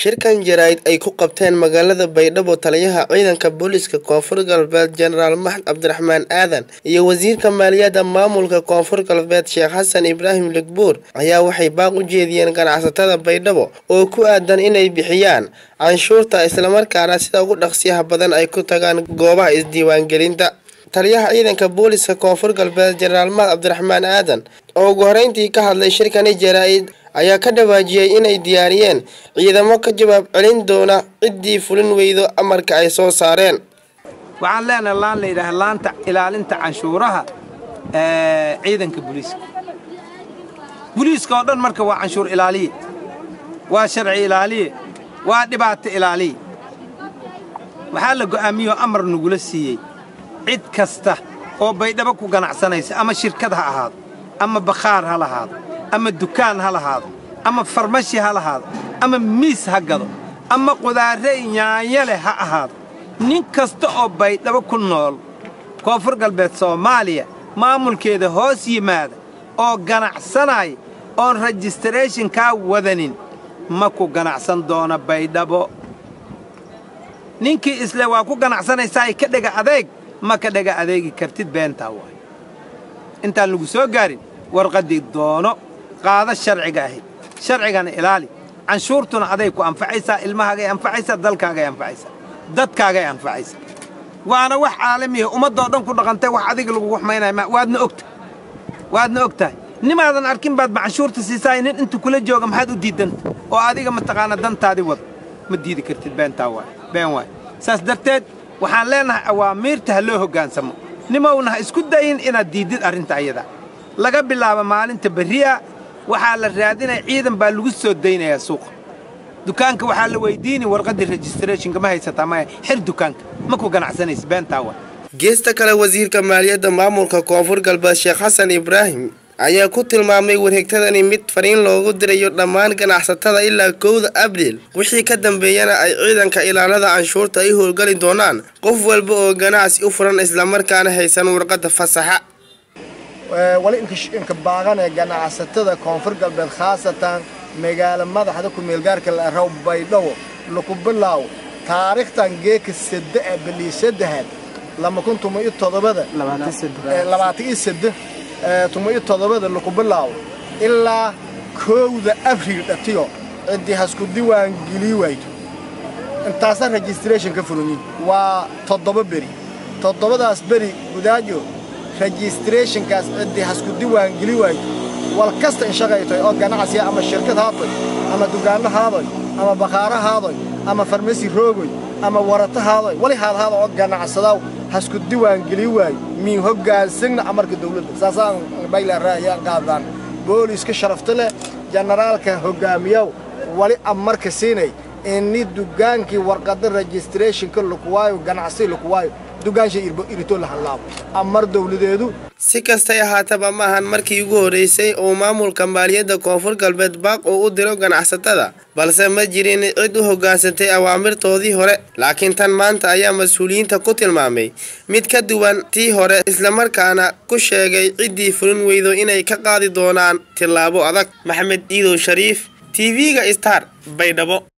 shirkan jaraa'id ay ku qabteen magaalada baydhabo taliyaha ciidanka booliiska koonfur galbeed jenaraal maxmed cabdiraxmaan aadan iyo wasiirka maaliyadda maamulka koonfur galbeed sheekh xasan ibraahim ligbuur ayaa waxay baaq u jeediyeen ganacsatada baydhabo oo ku aadan inay bixiyaan canshuurta islamarkaana sida ugu dhaqsiyaha badan ay ku tagaan goobaha isdiiwaangelinta taliyaha ciidanka booliiska koonfur galbeed jenaraal maxmed cabdiraxmaan aadan oo ugu horeyntii ka hadlay shirkani jaraa'id ayaa ka dhawaajiyey inay diyaariyeen ciidamo ka jawaab celin doona ciddii fulin weydo amarka ay soo saareen waxaan leenahay laan la yidhaaha laanta ilaalinta canshuuraha ciidanka buliiska buliiska oo dhan marka waa canshuur ilaaliye waa sharci ilaaliye waa dhibaato ilaaliye waxaa la go'aamiyoo amar nagula siiyey cid kasta oo baydhabo ku ganacsanaysa ama shirkad ha ahaado ama bakhaar ha lahaado ama dukaan ha lahaado ama farmashi ha lahaado ama miis ha gado ama qudaarre nyaanya leh ha ahaado nin kasta oo baydhabo ku nool koonfur galbeed soomaaliya maamulkeeda hoos yimaada oo ganacsanaya oon rejistarathonkaa wadanin ma ku ganacsan doona baydhabo ninkii isle waa ku ganacsanaysaa ka dhega adeeg ma ka dhega adeegi kartid beentaa waay intaan lagu soo gaarin warqaddii doono qaada sharciga ahayd sharcigana ilaali canshuurtuna aday ku anfacaysaa ilmahaagay anfacaysaa dalkaagay anfacaysaa dadkaagay anfacaysaa waana wax caalamiya ummaddoo dhan ku dhaqantay wax adiga lagugu xumaynaya waadna ogta waadna og tahay nimaadan arkin baad ma canshuurta siisaay nin inta kula jooga maxaad u diidanta oo adiga mataqaana dantaadii wada ma diidi kartid beentaa waay been waay saas darteed waxaan leenahay awaamiirta ha loo hoggaansamo nimowna ha isku dayin inaad diiddid arrinta ayadaa laga bilaabo maalinta berri'a waxaa la raadinaya ciidan baa lagu soo daynayaa suuqa dukaanka waxaa la weydiini warqaddii registrathonka ma haysataa maya xir dukaanka ma ku ganacsanaysa beentaa waay geesta kale wasiirka maaliyadda maamulka koonfur galbeed sheekh xasan ibraahim ayaa ku tilmaamay wareegtadani mid fariin loogu dirayo dhammaan ganacsatada ilaa kowda abriil wixii ka dambeeyana ay ciidanka ilaalada canshuurta ay howlgali doonaan qof walba oo ganacsi u furan islamarkaana haysan warqadda fasaxa wali inka baaqanee ganacsatada koonfur galbeed khaasatan magaalo madaxda ku-meelgaarka la araw baydhabo laku bilaaw taariikhtan geeka sadde ee bilii saddexaad lama kun tuma iyo todobada labaatan iyo sadde tuma iyo todobada laku bilaawo ilaa kowda abriil dhatiyo ciddii hasku diwaan gelii wayto intaasa registration ka furanyin waa toddoba beri toddobadaas beri gudaajo registrationkaas ciddii hasku diwaan geli wayto wal kasta inshaqaytoy oo ganacsiya ama shirkad haatoy ama dugaanno haadoy ama bakhaaro haadoy ama farmasi roogoy ama warato haadoy wali haadhaada oo ganacsadaw hasku diwaan geli waayo mii hoggaansigna amarka dawladda saasaan baylaraa ayaan qaadaan booliiska sharafta leh jenaraalka hoggaamiyow wali amarka siinay ini dugaankii warqadda registrationka lakuwaayo ganacsi lakuwaayo dugaansha irito la hadlaabo amar dawladeedu si kastay ahaataba ma ahan markii ugu horreysay uu maamulka maaliyadda koonfur galbeed baaq uu u diro ganacsatada balse ma jirin cid u hoggaansantay awaamirtoodii hore laakiin tan maanta ayaa mas-uuliyiinta ku tilmaamay mid ka duwan tii hore islamarkaana ku sheegay ciddii fulin weydo inay ka qaadi doonaan tillaabo adag maxamed iidow shariif t v-ga star baydhabo